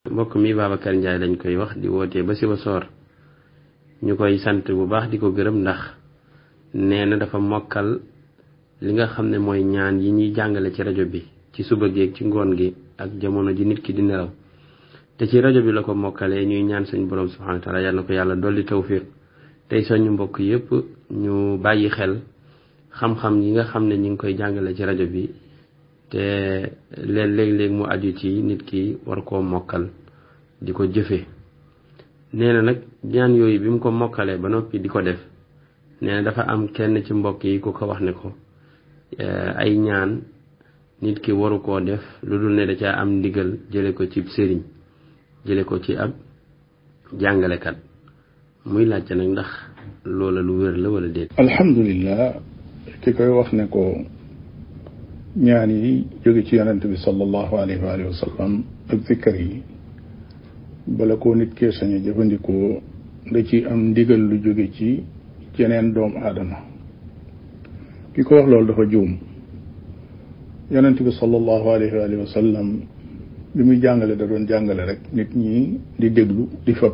mbokk mi Babacar Ndiaye lañ koy wax di wootee ba si ba soor ñu koy sant bu baax di ko gërëm ndax nee na dafa mokkal li nga xam ne mooy ñaan yi ñuy jàngale ci rajo bi ci suba gi ak ci ngoon gi ak jamono ji nit ki di nelaw te ci rajo bi la ko mokkalee ñuy ñaan suñ borom subhanahu wa taala yal na ko yàlla dolli tawfiq tey soñu mbokk yépp ñu bàyyi xel xam-xam yi nga xam ne ñi ngi koy jàngale ci rajo bi te leen léeg-léeg mu aju ci nit ki war koo mokkal di ko jëfe nee na nag ñaan yooyu bi mu ko mokkalee ba noppi di ko def nee na dafa am kenn ci mbokk yi ku ko wax ne ko ay ñaan nit ki waru koo def lu dul ne da caa am ndigal jële ko ci sëriñ jële ko ci ab jàngalekat muy laajte nag ndax loola lu wér la wala déet alhamdulilah ki koy wax ne ko ñaan yi jóge ci yonent bi sallallahu alayhi wa alihi wa sallam ak zikkar yi bala koo nit kee sañ a jëfandikoo da ci am ndigal lu jóge ci jeneen doomu aadama ki ko wax loolu dafa juum yonent bi sallallahu alayhi wa alihi wa sallam bi muy jàngale da doon jàngale rek nit ñi di déglu di fab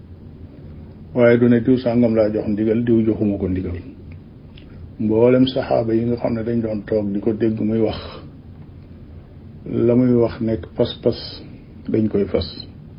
waaye du ne diw sàngam laa jox ndigal diw joxuma ko ndigal mboolem saxaaba yi nga xam ne dañ doon toog di ko dégg muy wax la muy wax nekk pas-pas dañ koy fas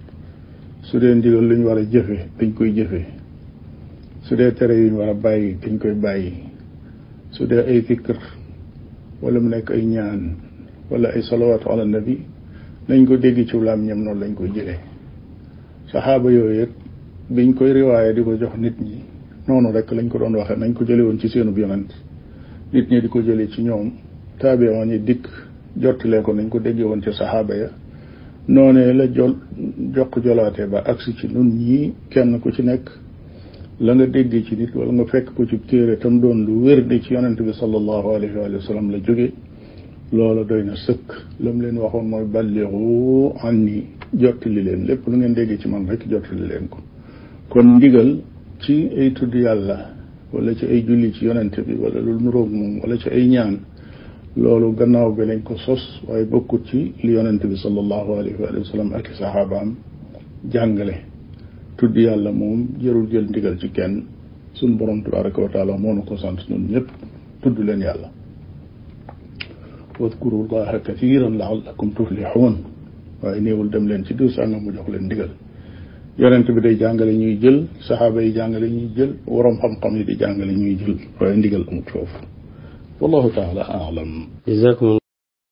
su dee ndigal lu ñu war a jëfe dañ koy jëfe su dee tere yu ñu war a bàyyi dañ koy bàyyi su dee ay fikr wala mu nekk ay ñaan wala ay salawaatu ala nabi nañ ko dégg ci wulaam ñam noonu lañ koy jëlee saxaaba yooyu it biñ koy riwaaye di ko jox nit ñi noonu rek lañ ko doon waxee nañ ko jële woon ci seenub yonent nit ñi di ko jëlee ci ñoom taabiyoon yi dikk jottalee ko nañ ko déggee woon ci saxaaba ya noonee la jol jokk jolaate ba agsi ci nun ñii kenn ku ci nekk la nga déggee ci nit wala nga fekk ko ci téere tam doon lu wér di ci yonent bi sallallahu alayhi wa sallam la jóge loola doy na sëkk la mu leen waxoon mooy balliru anni jottali leen lépp lu ngeen déggee ci man rek jottali leen ko kon ndigal ci ay tudd yàlla wala ci ay julli ci yonent bi wala lu nuroog moom wala ci ay ñaan loolu gannaaw bi lañ ko sos waaye bokkut ci li yonent bi sallallahu alayhi wa sallam ak i saxaabaam jàngale tudd yàlla moom jërul jël ndigal ci kenn suñ borom tabaraka wa taala moo nu ko sant ñun ñëpp tudd leen yàlla wadkuru llaha kathiran laallakum tuflixuun waaye néewul dem leen ci diw sàngam mu jox leen ndigal yonent bi day jàngale ñuy jël saxaaba yi jàngale ñuy jël waroom xam-xam yi di jàngale ñuy jël waaye ndigal amut foofu wallahu taala alam